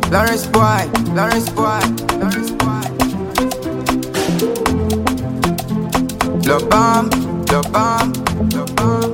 Lawrence boy, Lawrence boy, Lawrence boy. Love bomb, love bomb, love bomb.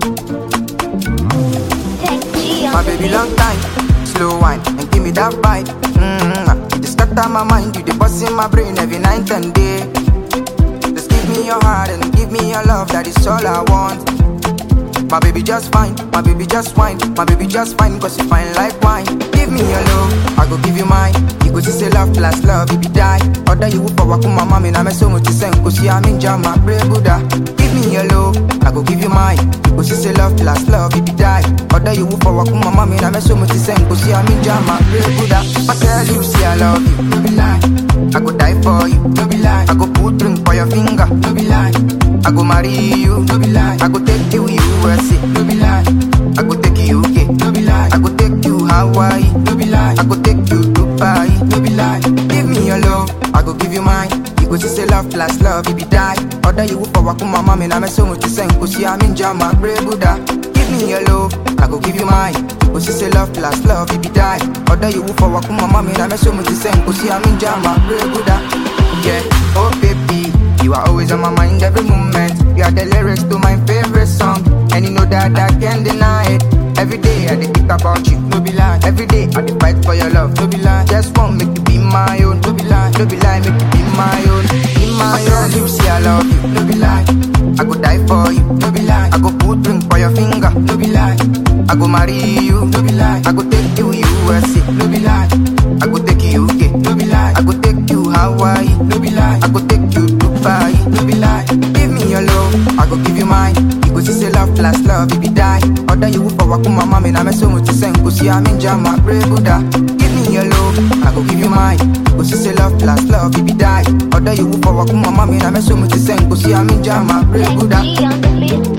Tech G My on the baby beat. long time, slow wine and give me that bite. Mm-hmm. You scatter my mind, you the bust in my brain every night and day. Just give me your heart and give me your love, that is all I want. My baby just fine, my baby just wine, my baby just fine, cause you fine like wine. Give me your love, I go give you mine. You go see say love plus love, if you die. Other you for wakuma mami, na me so much sen, cause you am in jama, pray Buddha. Give me your love, I go give you mine. You go see say love plus love, if you die. Other you for wakuma mami, na me so much sen, cause you am in jama, pray Buddha. I tell you, see I love you, no be lie. I go die for you, no be lie. I go put ring for your finger, no be lie. I go marry you, no be lie. I go take you USA, no be lie. I go take you UK, no be lie. I go take you Hawaii, no be lie. I go take you Dubai, no be lie. Give me your love, I go give you mine. You go see say love plus love, if you die. Other you for wakuma mami, na me so much sen, cause I'm in jama, pray Buddha. Give me your love, I go give you mine. You go see say love plus love, if you die. Other you for wakuma mami, na me so much sen, cause I'm in jama, pray Buddha. Yeah, oh baby, you are always on my mind every moment. You are the lyrics to my favorite song, and you know that I can't deny it. Every day I dey think about you, no be lie. Every day I dey fight for your love, no be lie. Just want make you be my own, no be lie. No be lie, make you be my own, be my own. You see I love you, no be lie. I go die for you, no be lie. I go put ring for your finger, no be lie. I go marry you, no be lie. I go take you USA, no be lie. I go take you UK, no be lie. I go take you Hawaii, no be lie. I go take you Dubai, no be lie. Give me your love, I go give you mine. You go see say love plus love if you die. Other you for wakuma mami na me so much sen cause I'm in jama, pray Buddha. Give me your love, I go give you mine. You go see say love plus love if you die. Other you for wakuma mami na me so much sen cause I'm in jama, pray Tech Buddha. G on the beat.